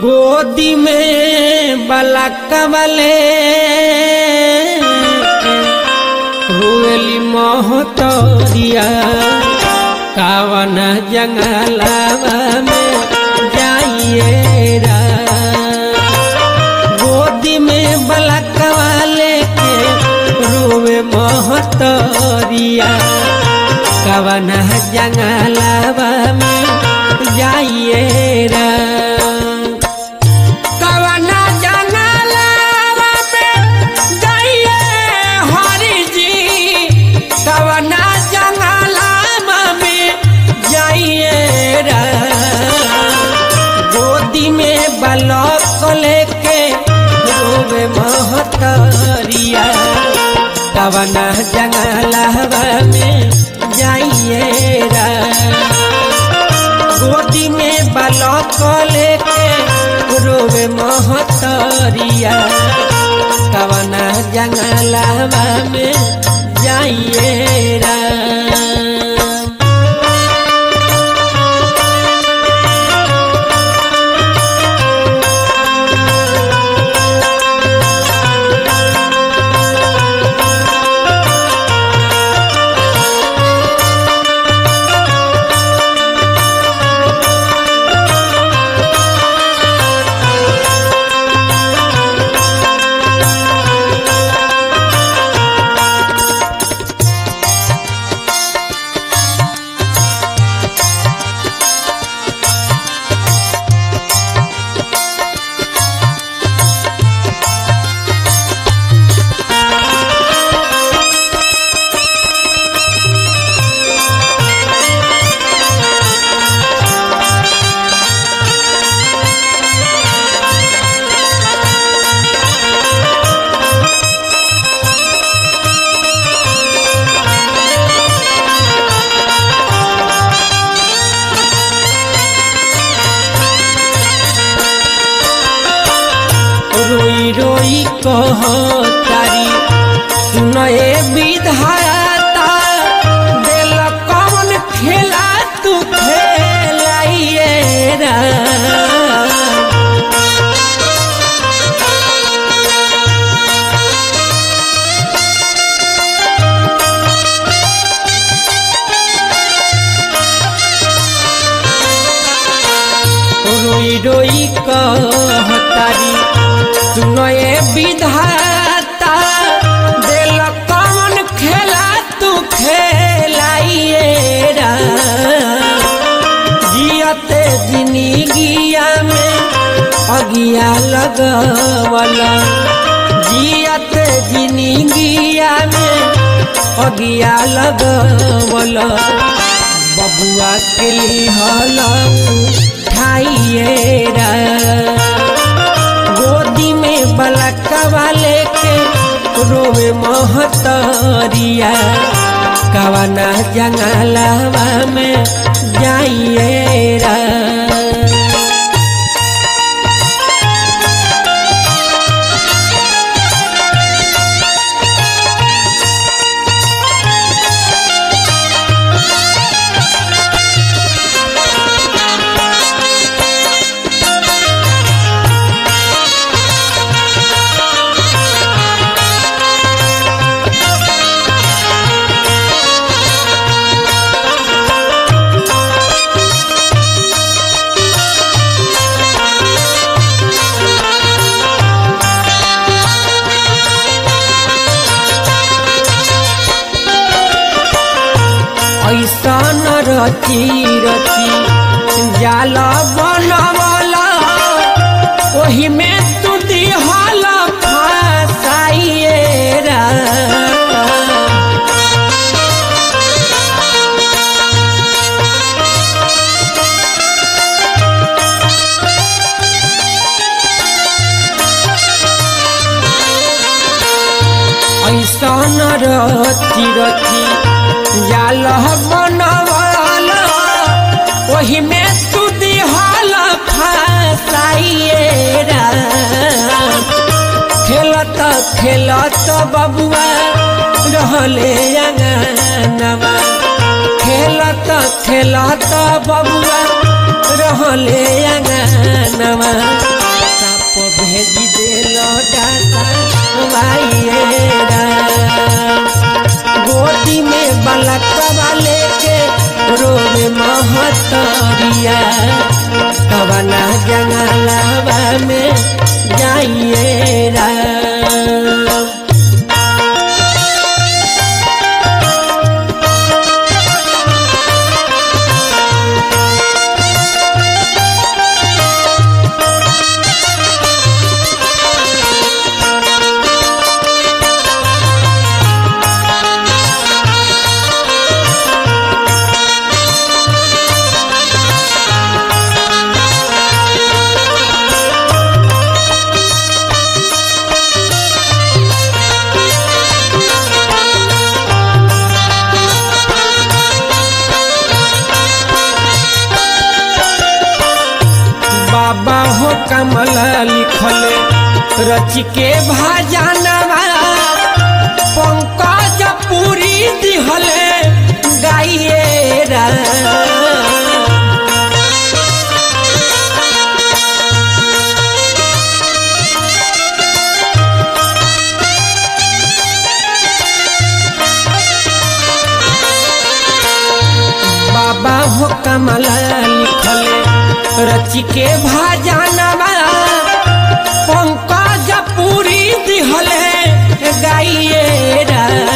गोदी में बलकवले रोली मोहतरिया कावन जंगलवा में जाइए रा गोदी में बलकवले के रोवे मोहतरिया कवन जंगलवा में जाइए रा कवना जंगलवा में जाइए हरि जी कवना जंगलवा में जाइए रा गोदी में बलक लेके रोवे महतरिया कवना जंगलवा में जाइए रा गोदी में बलक लेके रोवे महतरिया कवना जंगलवा में जाइए रा रोई रोई कह तारी सुनए विधाता दिल कौन खेला तू खेलाइए रा रोई रोई कह तारी सुनए विधाता दिल कौन खेला तू खेलाइए रा जियते जिंदगिया में अगिया लगवला जियते जिंदगिया में अगिया लगवला बबुआ के लिहल उठाइए रा गोदी में बलकवा लेके रोवे महतरिया कवना जंगलवा में जाइए रा ऐसन रची रची जाल बनवला ओही में तू दिहल फसाइए रा ऐसन रची रची जाल बनवला ओही में तू दिहल फसाइए रा खेलत खेलत बबुआ रहले अंगनवा खेलत खेलत बबुआ रहले अंगनवा पिया कवना जंगलवा में जाइए राम बाबा हो कमल लिखल रच के भाजनवा पंकज पूरी दिहल गाइए राम बाबा हो कमल लिखल रच के भाजनवा पंकज पूरी दिहल गाइए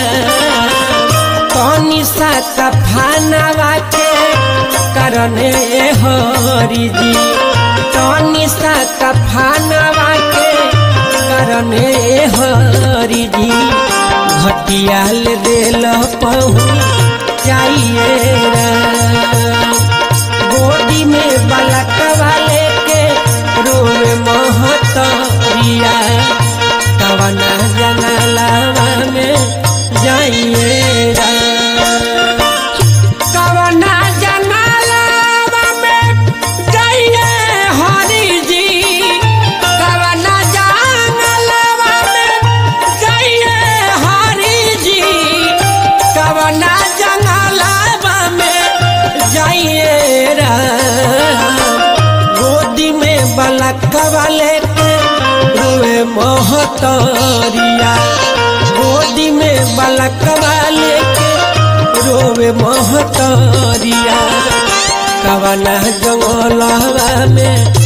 तनी सा कफानवा के करने हरि जी तनी सा कफानवा के करने हरि जी घटियाल दिल पहु चाहिए राम गोदी में बलक वाले के रोवे महतरिया कवना जंगलवा में जाइए राम कवना जंगलवा में जाइए हरि जी कवना जंगलवा में जाइए हरि जी कवना जंगलवा में जाइए राम गोदी में बलक वाले के रोए मोहतरिया गोदी में बलक वाले के रोवे मोहतरिया कवना जंगलवा में